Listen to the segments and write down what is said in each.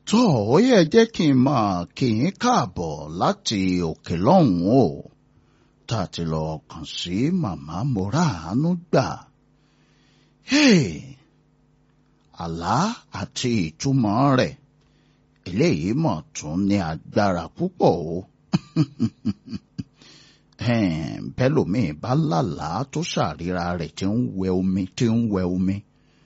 tó ó yẹ jẹ́ kí n máa kí yín káàbọ̀ láti òkè lọ́hùn-ún o tá a ti lọ kàn sí màmá Mọ́ràánú gbà. Hey! àlá àti ìtumọ̀ rẹ̀ eléyìí mọ̀ tún ní agbára púpọ̀ o. bẹ́lòmíì bá lálàá tó ṣàríra rẹ̀ tí ń wẹ omi tí ń wẹ omi.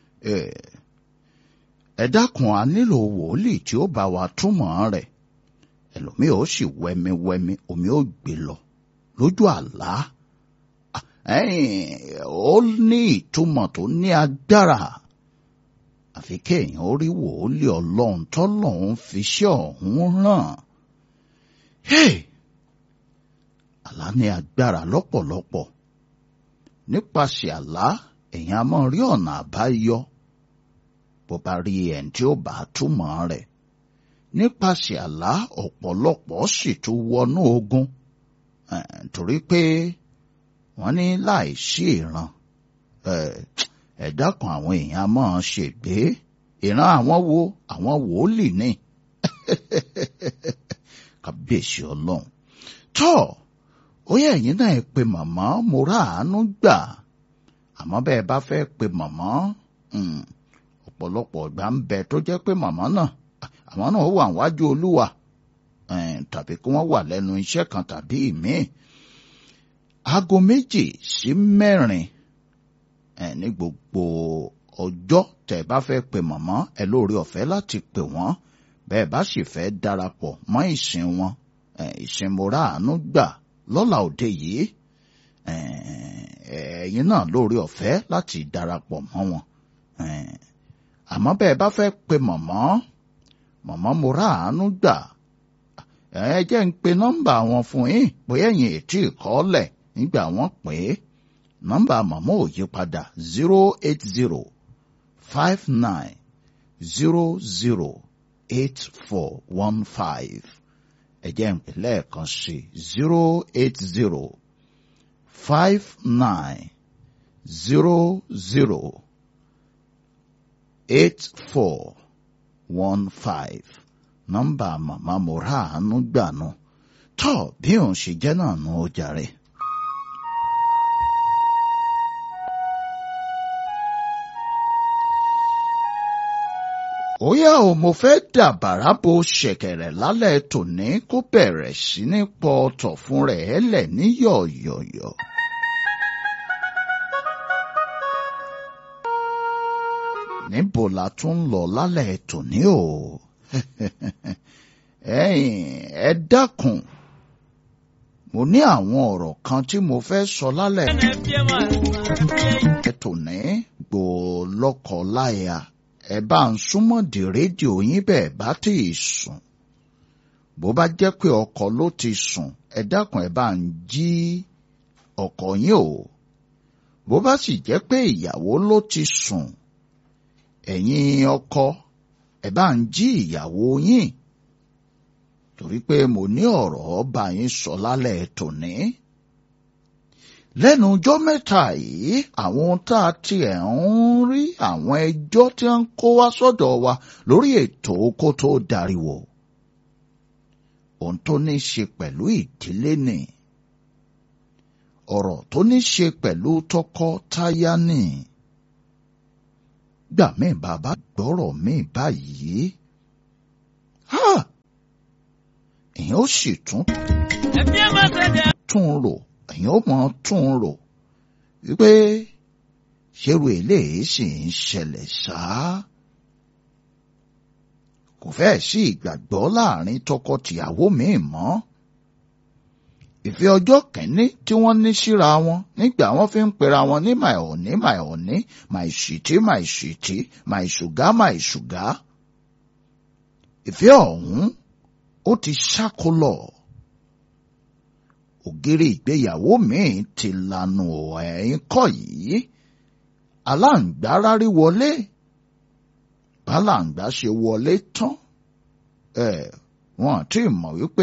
ẹ dákun a nílò wòlíì tí ó bá wa túmọ̀ rẹ̀ ẹlòmíì ó sì wẹmi wẹmi omi ó gbé lọ lójú àlá. ó ní ìtumọ̀ tó ní agbára àfi kéèyàn ó rí wòlíì ọlọ́run tọ́lọ́run fi ṣẹ́ ọ̀hún ràn. àlá ní agbára lọ́pọ̀lọpọ̀ nípasẹ̀ àlá èèyàn á máa rí ọ̀nà àbáyọ bó bá rí ẹni tí ó bá túmọ̀ rẹ̀ nípasẹ̀ àlá ọ̀pọ̀lọpọ̀ sì tún wọnú ogun torí pé wọ́n ní láì sí ìran ẹ̀dá kan àwọn èèyàn máa ṣègbé ìran àwọn wo àwọn wòlíì ní kábíyèsí ọlọ́run tó ó yẹ ẹ̀yin náà ẹ pe màmá Mọ́ràánú gbà àmọ́ bẹ́ẹ̀ bá fẹ́ pe màmá ọ̀pọ̀lọpọ̀ ìgbà ń bẹ tó jẹ́ pé màmá náà àwọn náà wà wájú olúwa tàbí kí wọ́n wà lẹ́nu iṣẹ́ kan tàbí ìmíì aago méjì sí mẹ́rin ní gbogbo ọjọ́ tẹ́ bá fẹ́ pe màmá ẹ lóore ọ̀fẹ́ láti pè wọ́n bẹ́ẹ̀ bá sì fẹ́ darapọ̀ mọ́ ìsìn wọn ìsìn Mọ́ràánú gbà lọ́la òde yìí ẹ̀yin náà lóore ọ̀fẹ́ láti darapọ̀ mọ́ wọn àmọ́ bẹ́ẹ̀ bá fẹ́ pe màmá màmá Mọ́ràánú gbà ẹ jẹ́ ń pe nọ́mbà wọn fún yín bóyá ẹ̀yin ètí ìkọ́lẹ̀ nígbà wọ́n pè é nọ́mbà màmá ò yí padà zero eight zero five nine zero zero eight four one five ẹ jẹ́ ń pè lẹ́ẹ̀kan sí zero eight zero five nine zero zero eight four one five nọ́mbà màmá Mọ́ràánú gbà nù tọ́ bí òun ṣe jẹ́ náà nù ó jàre. Óyá o mo fẹ́ dàbàrà bo ṣẹ̀kẹ̀rẹ̀ lálẹ́ tòní kó bẹ̀rẹ̀ sí ní pọ̀ ọ̀tọ̀ fún rẹ̀ ẹlẹ̀ ní yọ̀yọ̀yọ̀. Níbo la tún ń lọ lálẹ́ tòní o? Ẹ̀yin ẹ dákun. Mo ní àwọn ọ̀rọ̀ kan tí mo fẹ́ sọ lálẹ́. Ẹ tòní gbò lọ́kọ̀ láya ẹ bá ń súnmọ́ di rédíò yín bẹ́ẹ̀ bá tí ì sùn bó bá jẹ́ pé ọkọ ló ti sùn ẹ dákun ẹ bá ń jí ọkọ yín o bó bá sì jẹ́ pé ìyàwó ló ti sùn ẹ̀yin ọkọ ẹ bá ń jí ìyàwó yín torí pé mo ní ọ̀rọ̀ bá yín sọ lálẹ́ tòní lẹ́nu ọjọ́ mẹ́ta yìí àwọn tá a tiẹ̀ ń rí àwọn ẹjọ́ tí wọ́n ń kó wá sọ́dọ̀ wa lórí ètò kó tó dariwo. ohun tó ní ṣe pẹ̀lú ìdílé ni ọ̀rọ̀ tó ní ṣe pẹ̀lú tọkọ-taya ni. gbà mí bàbá gbọ́rọ̀ mi báyìí. èèyàn ó sì tún. tún rò èèyàn ó mọ tún un rò wípé ṣerú eléyìí sì ń ṣẹlẹ̀ ṣáá. kò fẹ́ẹ̀ sí ìgbàgbọ́ láàrin tọkọ-tìyàwó míì mọ́. ìfẹ́ ọjọ́ kìíní tí wọ́n ní síra wọn nígbà wọ́n fi ń pera wọn ní my honey my honey my sweetie my sweetie my sugar my sugar. ìfẹ́ ọ̀hún ó ti ṣákólọ̀ ògiri ìgbéyàwó míì ti lanu ẹ̀yìn kọ́ yìí aláǹgbá rárí wọlé bálàǹgbá ṣe wọlé tán ẹ wọn àti mọ̀ wípé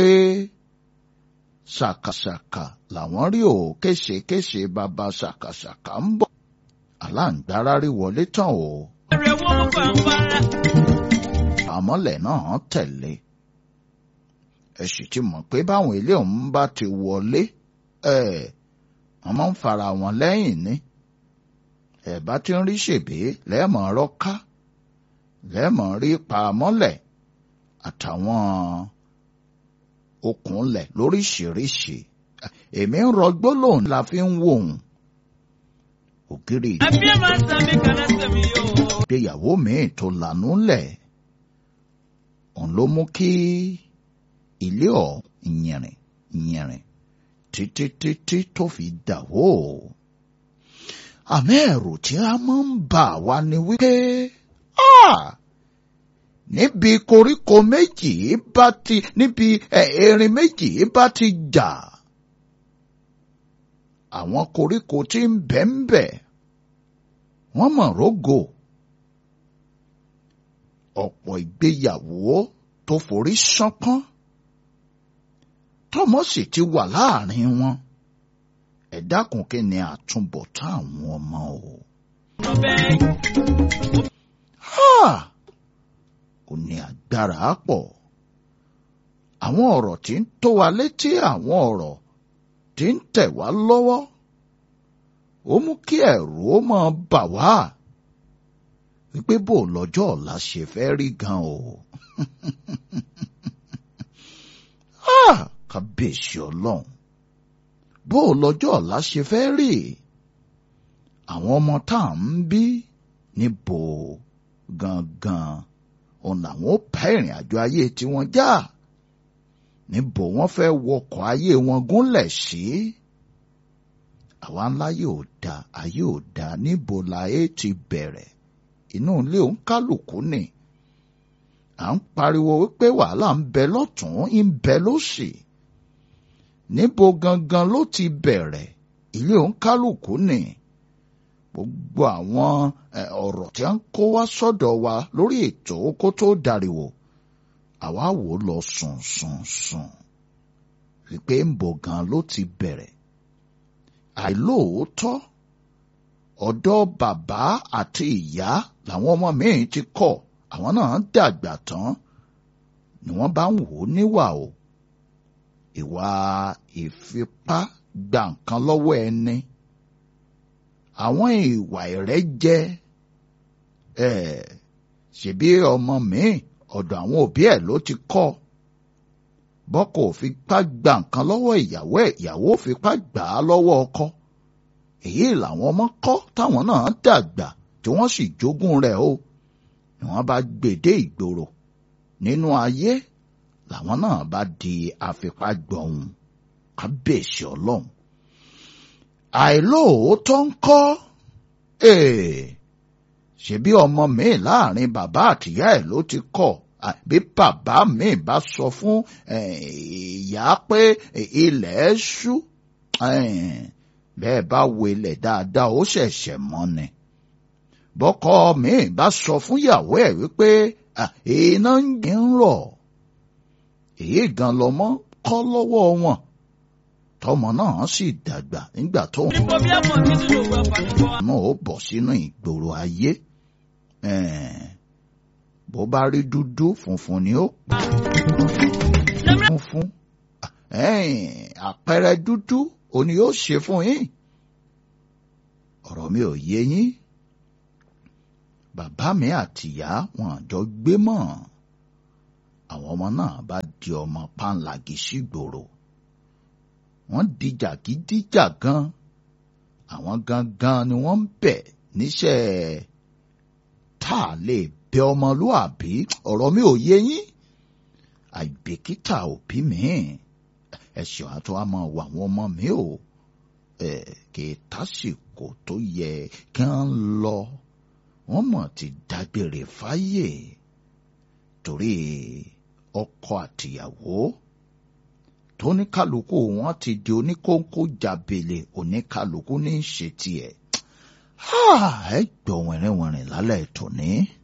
ṣàkàṣàkà làwọn rí o kéṣekéṣe bàbá ṣàkàṣàkà ń bọ̀ aláǹgbá rárí wọlé tán o. mọ́lẹ̀ náà tẹ̀lé ẹ sì ti mọ̀ pé báwọn ilé ọ̀hún bá ti wọlé ẹ̀ wọ́n máa ń fara wọn lẹ́yìn ní ẹ̀ bá ti ń rí ṣèbé lẹ́ẹ̀mọ̀ ọ̀rọ̀ ká lẹ́ẹ̀mọ̀ rí pa mọ́lẹ̀ àtàwọn okùnlẹ̀ lóríṣiríṣi èmi ń rọ gbólóhùn la fi ń wò ó ògiri Ẹbí ẹ̀ máa ń sẹ́mi kẹ́lẹ́ sẹ́mi yóò. ìgbéyàwó míì tó lànú lẹ̀ òun ló mú kí ilé ọ̀ yìnrìn yìnrìn títí títí tó fi dàwó àmì ẹ̀rù tí a máa ń bà wá ni wípé ah, níbi koríko méjì bá ti níbi ẹ̀, erin méjì bá ti jà àwọn koríko tí ń bẹ ń bẹ wọ́n mọ̀ rógò ọ̀pọ̀ ìgbéyàwó tó forí ṣánpọ́n tọ́mọ sì ti wà láàrin wọn ẹ dákun kí ni àtúbọ̀tán àwọn ọmọ o. Ọbẹ̀ Ha! ó ní agbára pọ̀ àwọn ọ̀rọ̀ tí ń tó wa létí àwọn ọ̀rọ̀ tí ń tẹ̀ wá lọ́wọ́ ó mú kí ẹ̀rù ó máa bà wá wípé bó lọ́jọ́ ọ̀la ṣe fẹ́ rí gan o. Ah! kábíyèsí ọlọ́run bó lọ́jọ́ ọ̀la ṣe fẹ́ rí àwọn ọmọ tá à ń bí níbo gangan òun làwọn ó bá ìrìn àjò ayé tiwọn já níbo wọ́n fẹ́ wọkọ̀ ayé wọn gúnlẹ̀ sí àwa ńlá yóò da ayé ò da níbo la é ti bẹ̀rẹ̀ inú ilé òun kálukú ni à ń pariwo wípé wàhálà ń bẹ lọ́tún ń bẹ lósì níbo gangan ló ti bẹ̀rẹ̀ ilé òun kálukú ni gbogbo àwọn eh, ọ̀rọ̀ tí a ń kó wá sọ́dọ̀ wa lórí ètò kó tó dariwo àwa wò ó lọ sùn sùn sùn wípé ń bọ̀ gan ló ti bẹ̀rẹ̀ àìlóòótọ́ ọ̀dọ̀ bàbá àti ìyá làwọn ọmọ míì ti kọ̀ àwọn náà dàgbà tán ni wọ́n bá ń wò ó níwà o ìwà ìfipá gba nǹkan lọ́wọ́ ẹni àwọn ìwà ìrẹ́jẹ ẹ̀ ṣebí ọmọ míì ọ̀dọ̀ àwọn òbí ẹ̀ ló ti kọ́ bọ́kọ ò fipá gba nǹkan lọ́wọ́ ìyàwó ẹ̀ ìyàwó ò fipá gbà á lọ́wọ́ ọkọ èyí làwọn ọmọ kọ́ táwọn náà dàgbà tí wọ́n sì jogún rẹ̀ o ni wọ́n bá gbèdé ìgboro nínú ayé làwọn náà bá di afipágbọ̀hún kábíyèsí ọlọ́run àìlóòótọ́ ń kọ́ ṣebí ọmọ mi láàrin bàbá àtìyá ẹ̀ ló ti kọ́ bí bàbá mi bá sọ fún ìyá pé ilẹ̀ ṣú bẹ́ẹ̀ bá wo ilẹ̀ dáadáa ó ṣẹ̀ṣẹ̀ mọ́ ni bọ́kọ mi bá sọ fún ìyàwó ẹ̀ wípé iná ń rọ̀ èyí gan lọmọ kọ́ lọ́wọ́ wọn tọmọ náà sì dàgbà nígbà tó ń níbo bí ẹ̀mọ́ mi nínú ìwé ọ̀pá náà ó bọ̀ sínú ìgboro ayé bó bá rí dúdú funfun ni ó funfun àpẹẹrẹ dúdú òní yóò ṣe fún yín ọ̀rọ̀ mi ò yé yín bàbá mi àtìyá wọn àjọ gbé mọ́ àwọn ọmọ náà bá di ọmọ pàǹlàgì sígboro wọ́n di jàgídíjàgan àwọn gangan ni wọ́n ń bẹ̀ níṣẹ́ tá a lè bẹ ọmọlúàbí ọ̀rọ̀ mi ò yé yín àìbìkítà òbí mi ẹ̀sìn àti wàá máa wọ àwọn ọmọ mi ò kì í tásìkò tó yẹ kí wọ́n lọ wọ́n mọ̀ ti dágbére fáyè torí ọkọ àtìyàwó tóníkàlùkù wọn ti di oníkóńkó jàbèlè oníkàlùkù ní í ṣe tiẹ̀ ẹ gbọ́ wẹ̀rẹ̀wẹ̀rẹ̀ lálẹ́ tòní.